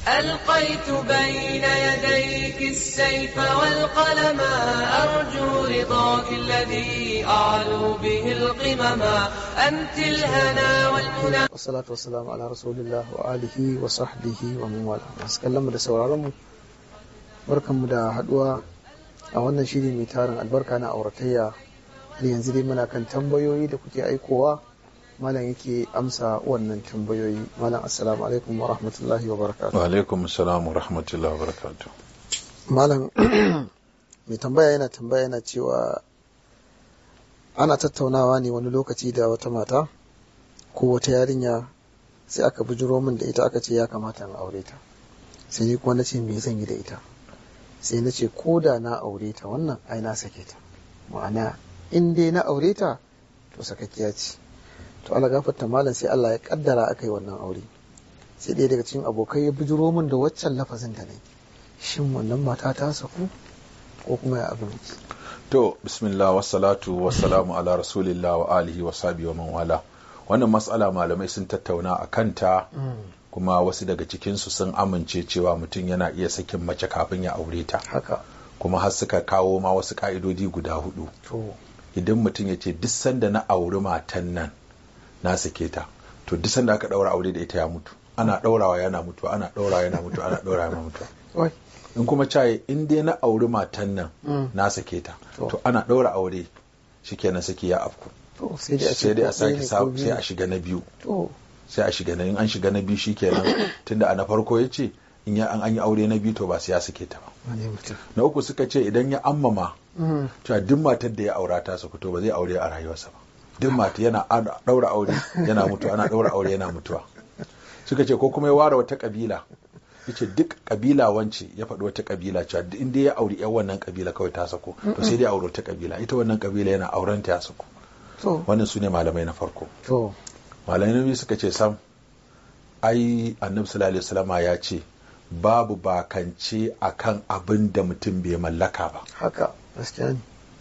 ألقيت بين يديك السيف والقلم أرجو رضاك الذي أعلو به القمم أنت الهنا والمنى Wassalatu wassalamu ala rasulillah wa alihi wa sahbihi wa man wala. Masu kallon mu da sauraron mu barkanmu da haduwa a wannan shiri mai tarin albarka na auratayya har yanzu dai muna kan tambayoyi da kuke aikowa malam yake amsa wannan tambayoyi malam assalamu alaikum wa rahmatullahi wa barakatuh wa alaikum salam wa rahmatullahi wa barakatuh malam mai tambaya yana tambaya yana cewa ana tattaunawa ne wani lokaci da wata mata ko wata yarinya sai aka bujiro min da ita aka ce ya kamata in aure ta sai ni kuma na ce me zan yi da ita sai na ce ko da na aure ta wannan ai na sake ta ma'ana in dai na aure ta to sakakkiya ce to Allah gafarta malam sai Allah ya kaddara aka yi wannan aure sai ɗaya daga cikin abokai ya bujiro min da waccan lafazin da na yi shin wannan mata ta saku ko kuma ya abin yake? to bismillah wassalatu wassalamu ala rasulillah wa alihi wa sahbihi wa man wala wannan matsala malamai sun tattauna a kanta kuma wasu daga cikinsu sun amince cewa mutum yana iya sakin mace kafin ya aure ta haka kuma har suka kawo ma wasu ka'idodi guda hudu to idan mutum ya ce duk sanda na auri matan nan na sake ta to duk sanda aka daura aure da ita ya mutu ana daurawa yana mutuwa ana daurawa yana mutuwa ana daurawa yana mutuwa wai in kuma caye in dai na auri matan nan Mm. na sake ta To. to ana daura aure shikenan saki ya afku to sai dai a ce sai dai a ko ɗaya sake ne sa ko sai biyu. a shiga na biyu to sai a shiga na in an shiga na biyu shikenan tunda a na farko ya ce in ya an an yi aure na biyu to ba sai ya sake ta ba wane mutum na uku suka ce idan ya ammama Mm. cewa duk matar da ya aura ta saku to ba zai aure a rayuwarsa ba duk mata yana a- daura aure yana mutuwa ana daura aure yana mutuwa suka ce ko kuma ya ware wata kabila yace duk kabila wance ya faɗi wata kabila cewa duk inda ya auri yan wannan kabila kawai ta sako to sai dai aure wata kabila ita wannan kabila yana auren ta ya sako to wannan su ne malamai na farko to malamai na biyu suka ce sam ai annabi sallallahu alaihi wasallama ya ce babu bakance akan abin da mutum bai mallaka ba haka gaskiya ne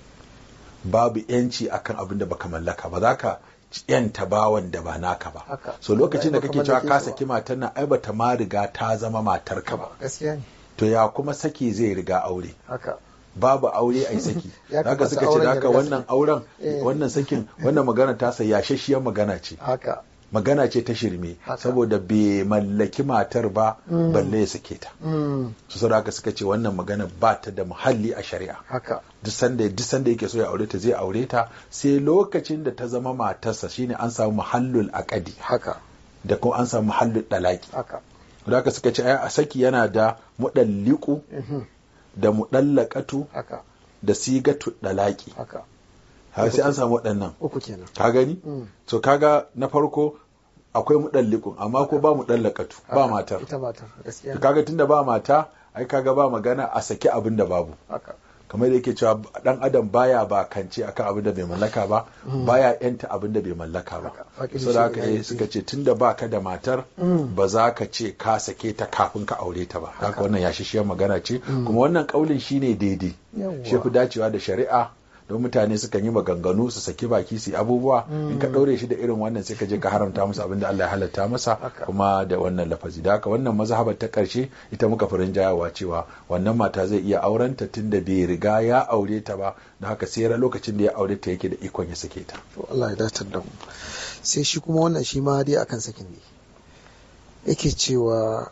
babu yanci akan abin da baka mallaka ba za ka yanta bawan da ba naka ba Haka. so lokacin da Baka kake cewa mallake ka shi ba. saki matan nan ai bata ma riga ta zama matar ka ba gaskiya ne to ya kuma saki zai riga aure haka babu aure ai saki Ya haka kamata suka ce auren da ya haka riga wannan saki. auren Eh. wannan sakin wannan magana ta sa yashashiyar magana ce haka magana ce ta shirme Haka. saboda bai mallaki matar ba balle ya sake ta Mm. su saboda haka suka ce wannan magana ba ta da muhalli a shari'a haka duk sanda duk sanda yake so ya aure ta zai aure ta sai lokacin da ta zama matarsa shine an samu muhallul aqadi haka da kuma an samu muhallul dalaki haka da haka suka ce ai a saki yana da mudalliqu Mhm. da mudallaqatu haka da sigatu dalaki haka har sai an samu waɗannan uku kenan ka gani Mm. to kaga na farko akwai mudalliqun amma ko ba mudallaqatu ba Haka. matar ita matar gaskiya to ne. kaga tunda ba mata ai kaga ba magana a saki abin da babu haka kamar da yake cewa dan adam baya ba kance akan abin da bai mallaka ba baya yanta abin da bai mallaka ba Haka. Faƙin so da haka shi ne eh, suka ce tunda baka da matar ba za ka ce ka sake ta kafin ka aure ta ba haka wannan ya shishiyar magana ce kuma wannan kaulin shine daidai Yawwa. shi fi dacewa da shari'a don mutane sukan yi maganganu su saki baki su yi abubuwa in ka ɗaure shi da irin wannan sai ka je ka haramta musu abin da Allah ya halatta masa Haka. kuma da wannan lafazi da haka wannan mazhabar ta ƙarshe ita muka furin jayawa cewa wannan mata zai iya aurenta tun da bai riga ya aure ta ba da haka sai lokacin da ya aure ta yake da ikon ya sake ta to Allah ya datar da mu sai shi kuma wannan shi ma dai akan sakin ne yake cewa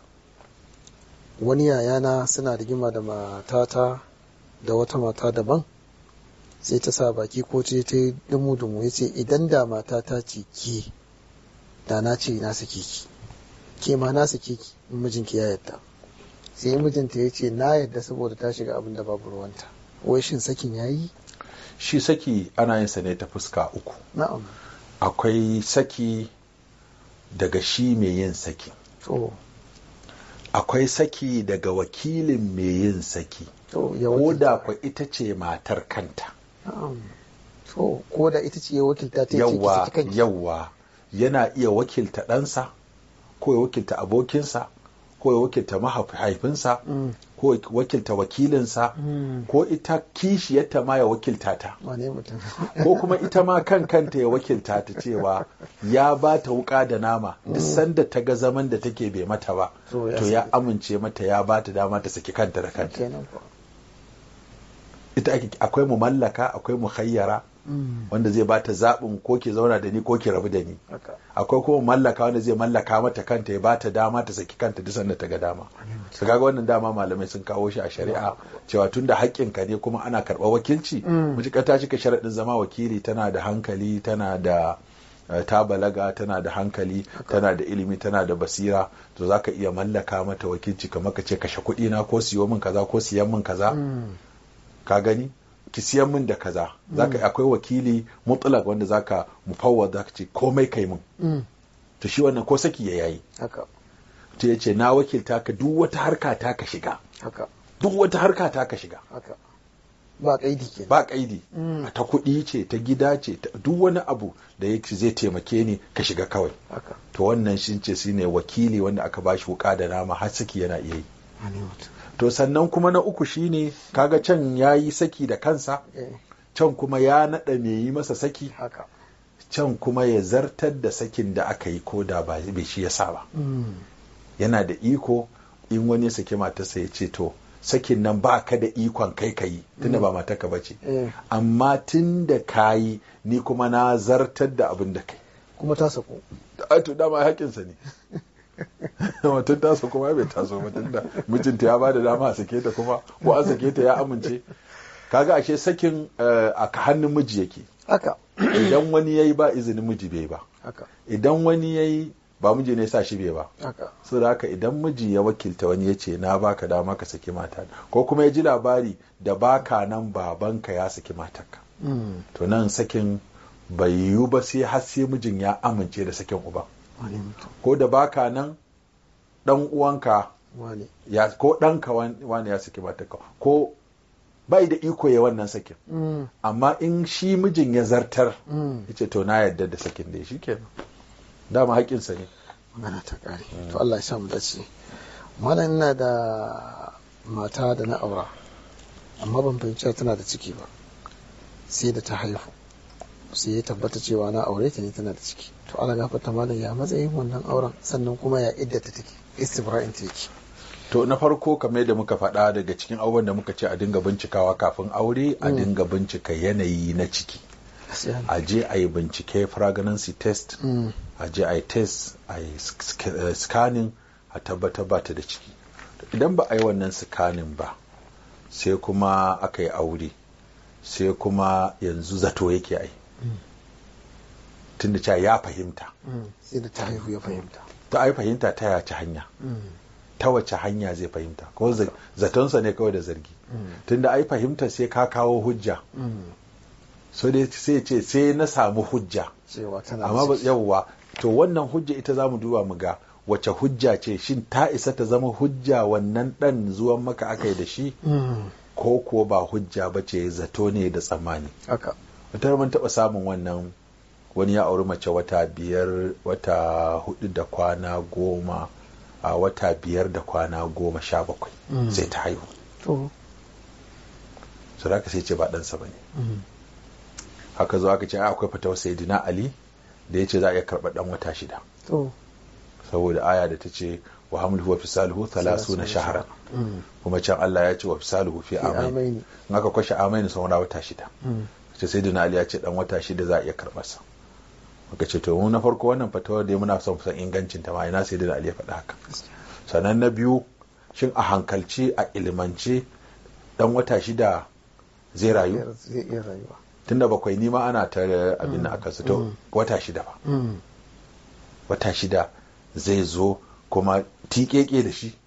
wani yayana suna rigima da matata da wata mata daban sai ta sa baki ko ce ta yi dumu-dumu ya ce idan da matata ce ke da na ce na sake ki ke ma na sake ki in mijinki ya yadda sai mijinta ya ce na yadda saboda ta shiga abin da babu ruwanta wai shin sakin ya yi shi saki ana yin sa ne ta fuska uku na'am akwai saki daga shi mai yin saki to akwai saki daga wakilin mai yin saki to ya ko wakilta. da kwa ita ce matar kanta Na'am. To, ko da ita ce ya wakilta ta ce ki yawwa saki kanki. yawwa yana iya wakilta ɗansa ko ya wakilta abokinsa ko ya wakilta mahaifinsa Mm. ko wakilta wakilinsa ko ita kishiyarta ma ya wakilta ta wane mutum ko kuma ita ma kan kanta ya wakilta ta cewa ya ba ta wuka da nama duk sanda ta ga zaman da take bai mata ba To ya to ya saki. amince mata ya ba ta dama ta saki kanta da kanta kenan ko ita ake akwai mu mallaka akwai mu khayyara wanda zai ba ta zaɓin ko ki zauna da ni ko ki rabu da ni haka akwai kuma mallaka wanda zai mallaka mata kanta ya bata dama ta saki kanta duk sanda ta ga dama su kaga wannan dama malamai sun kawo shi a shari'a cewa tunda haƙƙinka ne kuma ana karɓar wakilci mutuƙar ta cika sharaɗin zama wakili tana da hankali tana da eh, ta balaga tana da hankali tana da ilimi tana da basira to za ka iya mallaka mata wakilci kamar ka ce kashe kuɗi na ko siyo min kaza ko siyan min kaza ka gani ki siyan min da kaza zaka akwai wakili mutlak wanda zaka mufawwad zaka ce komai kai min to shi wannan ko saki ya yayi haka to yace na wakilta ka duk wata harka ta ka shiga haka duk wata harka ta ka shiga haka ba kaidi kenan ba kaidi ta kuɗi ce ta gida ce ta- duk wani abu da yake zai taimake ni ka shiga kawai haka to wannan shi ce shine wakili wanda aka bashi wuka da nama har saki yana iya yi wane mutum to sannan kuma na uku shine kaga can yayi saki da kansa eh can kuma ya naɗa me yi masa saki haka can kuma ya zartar da sakin da aka yi ko da ba bai shi ya sa ba yana da iko in wani ya saki matarsa ya ce to sakin nan ba ka da ikon kai ka yi tunda ba matarka ba ce eh amma tun da ka yi ni kuma na zartar da abin da kai kuma ta sako a to dama haƙinsa ne mutum taso kuma bai taso ba tunda mijinta ya ba da dama a sake ta kuma ko an sake ta ya amince kaga ashe sakin eh, a hannun miji yake haka idan wani yayi ba izinin miji bai ba haka idan wani yayi ba miji ne sa shi bai ba haka so da haka idan miji ya wakilta wani ya ce na baka dama ka saki mata ko kuma ya ji labari da baka nan babanka ya saki matarka Mm. to nan sakin bai yiwu ba sai har sai mijin ya amince da sakin uba wane mutum ko da baka nan dan uwanka wane ya ko ɗanka wan- wani ya saki matarka ko bai da iko ya wannan sakin Mm. amma in shi mijin ya zartar Mm. yace to na yarda da sakin da shi kenan dama haƙinsa ne magana ta kare to Allah ya sa mu dace malam ina da mata da na aura amma ban fahimci tana da ciki ba sai da ta haihu sai ya tabbata cewa na aure ta ne tana da ciki to Allah gafarta malam ya matsayin wannan auren sannan kuma ya iddata take istibra'in ta yake to na farko kamar yadda muka faɗa daga cikin abubuwan da muka ce a dinga bincikawa kafin aure a dinga bincika yanayi na ciki Gaskiya ne. a je a yi bincike pregnancy test Mm. a je a yi test a yi sk- eh, scanning a tabbatar ba ta da ciki idan ba a yi wannan scanning ba sai kuma aka yi aure sai kuma yanzu zato yake ai tunda cewa ya fahimta Mm. sai da ta haihu ya fahimta ta ai fahimta ta yace hanya Mm. ta wace hanya zai fahimta ko za- zatonsa ne kawai da zargi tunda ai fahimta sai ka kawo hujja Mm. so dai sai ce sai na samu hujja cewa tana da amma ba ciki. yawwa to wannan hujja ita za mu duba mu ga wace hujja ce shin ta isa ta zama hujja wannan dan zuwan maka aka yi da shi Mm. ko kuwa ba hujja ba ce zato ne da tsammani haka wata mun taɓa samun wannan wani ya auri mace wata biyar wata hudu da kwana goma a wata biyar da kwana goma sha bakwai Mm. sai ta haihu to su da sai ce ba ɗansa ba ne Mm. haka zo aka ce ai akwai fatawar sayyidina ali da ya ce za a iya karɓar ɗan wata shida to saboda aya da ta ce wa hamluhu wa fisaluhu thalathuna shahran Mm. kuma can Allah ya ce wa fisaluhu fi Fi amain amaini. in aka kwashe amain sun wata shida Mm. ce sai Ali ya ce dan wata shida za a iya karɓar sa muka ce to mu na farko wannan fatawar da muna son san ingancin ta ma ina sai Ali ya faɗa haka sannan na biyu shin a hankalce a ilimance dan wata shida zai rayu zai iya rayuwa tunda bakwai nima ana ta abin da aka su to wata shida ba Mm. wata shida zai zo kuma tiƙeƙe da shi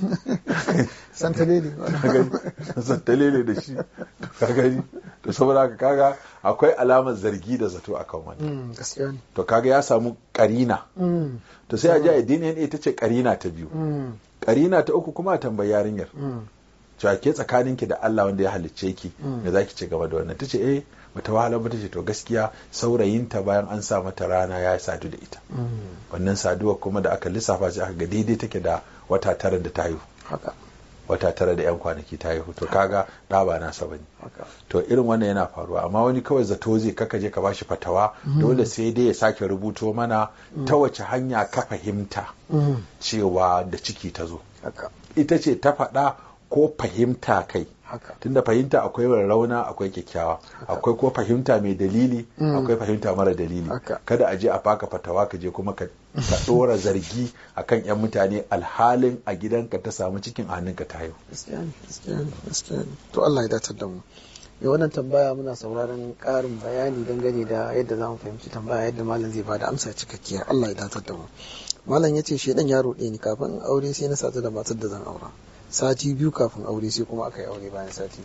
santalele ka gani zantalele da shi ka gani to saboda haka kaga akwai alamar zargi da zato akan wannan Mm, gaskiya ne to kaga ya samu karina Mm. to sai a ji a DNA ita ce karina ta biyu Mm. karina ta uku kuma a tambayi yarinyar Mm. cewa ke tsakaninki da Allah wanda ya halicce ki Mm. me zaki ci gaba da wannan tace eh bata wahala ba tace to gaskiya saurayinta bayan an sa mata rana ya sadu da ita Mm. wannan saduwa kuma da aka lissafa sai aka ga daidai take da wata tara da ta haihu haka wata tara da yan kwanaki ta haihu to kaga ɗa ba nasa bane haka to irin wannan yana faruwa amma wani kawai zato zai kaka je ka bashi fatawa dole sai dai ya sake rubuto mana ta wace hanya ka fahimta Mm. cewa da ciki ta zo haka ita ce ta faɗa ko fahimta kai haka tunda fahimta akwai rauna akwai kyakkyawa akwai ko fahimta mai dalili akwai fahimta mara dalili Haka. kada a je a baka fatawa ka je kuma ka ka dora zargi akan yan mutane alhalin a gidanka ta samu cikin a hannunka ta haihu gaskiya ne gaskiya ne gaskiya ne to Allah ya datar da mu mai wannan tambaya muna sauraron ƙarin bayani dangane da yadda za mu fahimci tambaya yadda malam zai bada amsa cikakkiya Allah ya datar da mu malam ya ce shi dan yaro ɗaya ni kafin in aure sai na sadu da matar da zan aura sati biyu kafin aure sai kuma aka yi aure bayan sati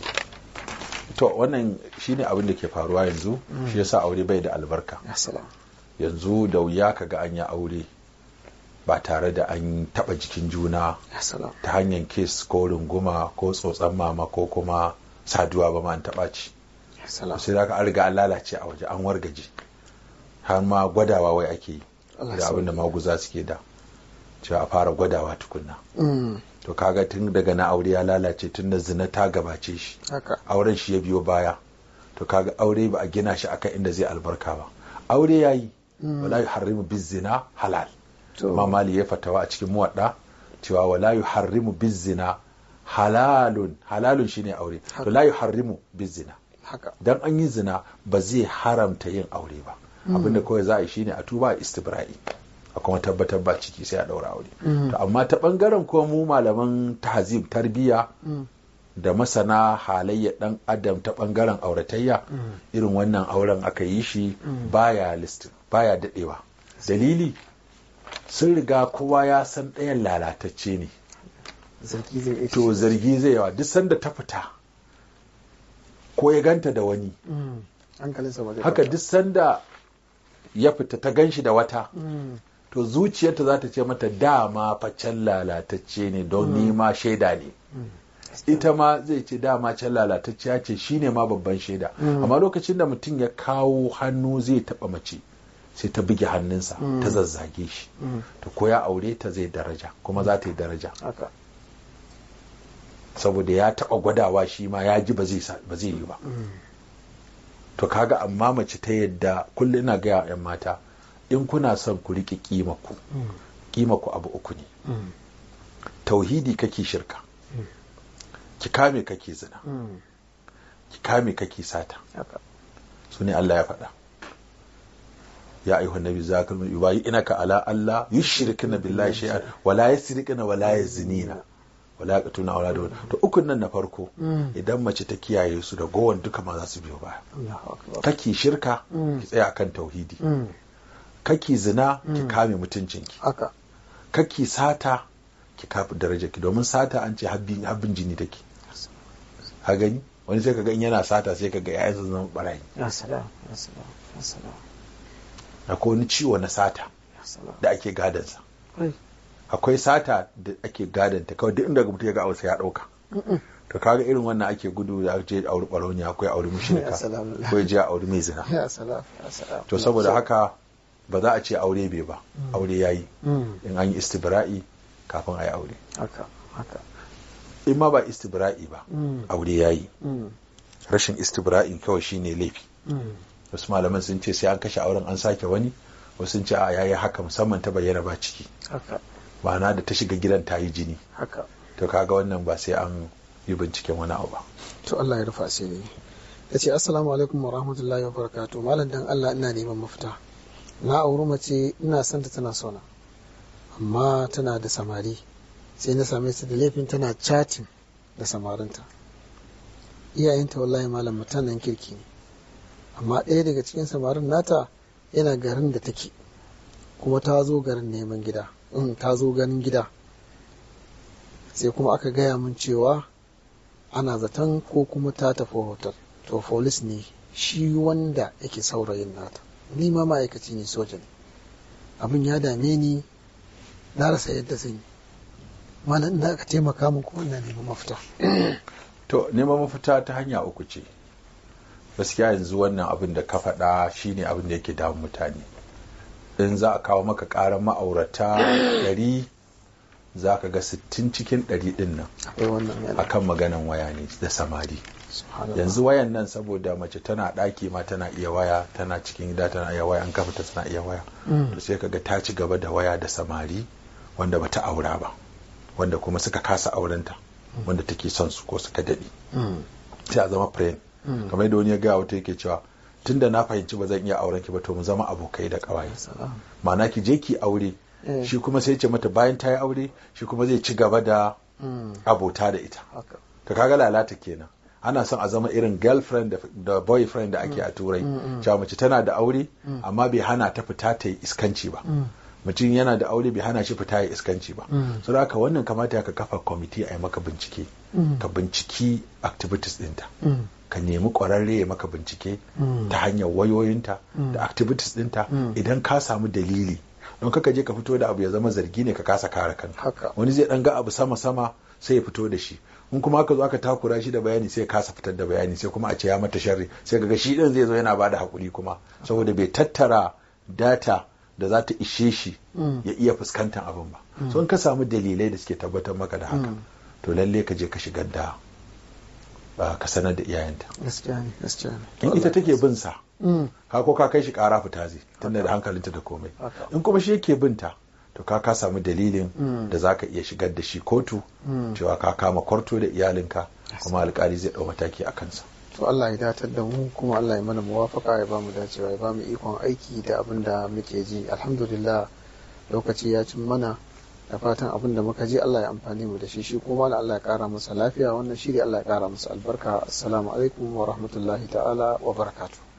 to wannan shine abin da ke faruwa yanzu shi yasa aure bai da albarka ya salam yanzu da wuya kaga an yi aure ba tare da an taba jikin juna ya salam ta hanyar kes ko runguma ko tsotsan mama ko kuma saduwa ba ma an taba ci ya salam sai da an riga an lalace a waje an wargaje har ma gwadawa wai ake yi Allah da abin da sauke. maguza suke da cewa a fara gwadawa tukunna Mm, to kaga tun daga na aure ya lalace tun da zina ta gabace shi haka auren shi ya biyo baya to kaga aure ba a gina shi akan inda zai albarka ba aure yayi wala yuharrimu bizina halal to amma mali ya fatawa a cikin muwadda cewa wala yuharrimu bizina halalun halalun shine aure to la yuharrimu bizina haka dan an yi zina ba zai haramta yin aure ba abinda kawai za a yi shine a tuba a istibra'i a kuma tabbatar ba ciki sai a daura aure to amma ta bangaren kuma mu malaman tahzib tarbiyya da masana halayyar dan adam ta bangaren auratayya irin wannan auren aka yi shi baya listin baya dadewa dalili sun riga kowa ya san ɗayan lalatacce ne zargi zai iya to zargi zai yawa duk sanda ta fita ko ya ganta da wani Mm, hankalinsa ba zai haka kwanta. duk sanda ya fita ta ganshi da wata Mm, to zuciyarta za ta ce mata dama facen lalatacce ne don nima shaida ne ita ma zai ce dama can lalatacciya ce shine ma babban shaida amma lokacin da mutum ya kawo hannu zai taba mace sai ta buge hannunsa ta zazzage shi to ko ya aure ta zai daraja kuma za ta yi daraja haka saboda ya taba gwadawa shi ma ya ji ba zai sa- ba zai yi ba to kaga amma mace ta yadda kullum ina gaya wa 'yan mata in kuna son ku riƙe ƙimaku ƙimaku abu uku ne Mm, tauhidi kake shirka ki kame kake zina mm, ki kame kake sata haka su ne Allah ya faɗa ya ayyuha nabi zakal yubayi inaka ala Allah yushrikna billahi shay'an wala yasrikna wala yazinina wala yaqtuna awladahum to ukun nan na farko idan mace ta kiyaye su da gowan duka ma za su biyo baya Allahu akbar kake shirka ki tsaya akan tauhidi Mm, kake zina ki kame mutuncinki haka kake sata ki kafi darajarki domin sata an ce habbin habbin jini take ha gani wani sai kaga in yana sata sai kaga yayansa zama barayi ya salam ya salam ya salam akwai wani ciwo na sata ya salam da ake gadansa Ai, akwai sata da ake gadanta kawai duk inda mutum ya ga ausa ya dauka to kaga irin wannan ake gudu da je auri barauniya akwai auri mushrika Ya salam. ko ya je auri mai zina ya salam ya salam to saboda haka ba za a ce aure bai ba aure yayi Mm, in an yi istibra'i kafin a yi aure haka haka in ma ba istibra'i ba Mm. aure yayi Mm, rashin istibra'in kawai shine laifi mm, wasu malaman sun ce sai an kashe auren an sake wani wasu sun ce a yayi haka musamman ta bayyana ba ciki haka ma'ana da ta shiga gidan ta yi jini haka to kaga wannan ba sai an yi binciken wani abu ba to Allah ya rufa asiri ya ce assalamu alaikum wa rahmatullahi wa barakatuh malam dan Allah ina neman mafita na auri mace ina son ta tana sona amma tana da samari sai na same ta da laifin tana chatting da samarinta iyayenta wallahi malam mutanen kirki ne amma ɗaya daga cikin samarin nata yana garin da take kuma ta zo garin neman gida in ta zo ganin gida sai kuma aka gaya min cewa ana zaton ko kuma ta tafi hotel to folis ne shi wanda yake saurayin nata ni ma ma'aikaci ne soja ne abin ya dame ni na rasa yadda zan yi malam ina ka taimaka min kuma ina neman mafita to neman mafita ta hanya uku ce gaskiya yanzu wannan abin da ka faɗa shine abin da yake damun mutane in za a kawo maka ƙarar ma'aurata ɗari za ka ga 60 cikin 100 din nan akwai wannan yana akan maganan waya ne da samari subhanallah yanzu wayan nan saboda mace tana ɗaki ma tana iya waya tana cikin gida tana iya waya an kafa ta tana iya waya Mm. to sai kaga ta ci gaba da waya da samari wanda bata aura ba wanda kuma suka kasa aurenta wanda take son su ko suka daɗe Mm. sai a zama friend Mm. kamar yadda wani ya gaya wata yake cewa tunda na fahimci ba zan iya auren ki ba to mu zama abokai da ƙawaye salam ma'ana ki je ki aure Eh. shi kuma sai ya ce mata bayan ta yi aure shi kuma zai ci gaba da Mm. abota da ita haka to kaga lalata kenan ana son a zama irin girlfriend da, da boyfriend da ake a turai cewa mace tana da aure amma bai hana ta fita ta yi iskanci ba mutum yana da aure bai hana shi fita ya iskanci ba Mm. so da haka wannan kamata ka kafa kwamiti a yi maka bincike Mm. ka binciki activities ɗinta Mm. ka nemi ƙwararre ya maka bincike Mm. ta hanyar wayoyinta da activities ɗinta Mm. idan ka samu dalili don kaka je ka fito da abu ya zama zargi ne ka kasa kare kanka Haka. wani zai ɗan ga abu sama sama sai ya fito da shi in kuma aka zo aka takura shi da bayani sai ya kasa fitar da bayani sai kuma a ce ya mata sharri sai ga shi ɗin zai zo yana bada hakuri kuma saboda bai tattara data da za ta ishe shi Mm. ya iya fuskantar abin ba so in ka samu dalilai da suke tabbatar maka da haka Mm. to lalle ka je ka shigar da ah, ka sanar da iyayenta gaskiya ne gaskiya ne in ita take bin sa Mm. ka ko ka kai shi kara fita zai tunda da hankalinta da komai Haka. in kuma shi yake binta to ka ka samu dalilin Mm. da zaka iya shigar da shi kotu Mm. cewa ka kama kwarto da iyalinka kuma alkali zai dau mataki a kansa to Allah ya datar da mu kuma Allah ya mana muwafaka ya bamu dacewa ya bamu ikon aiki da abin da muke ji alhamdulillah lokaci ya cin mana da fatan abin da muka ji Allah ya amfani mu da shi shi kuma Allah ya kara masa lafiya wannan shiri Allah ya kara masa albarka assalamu alaikum wa rahmatullahi ta'ala wa barakatuh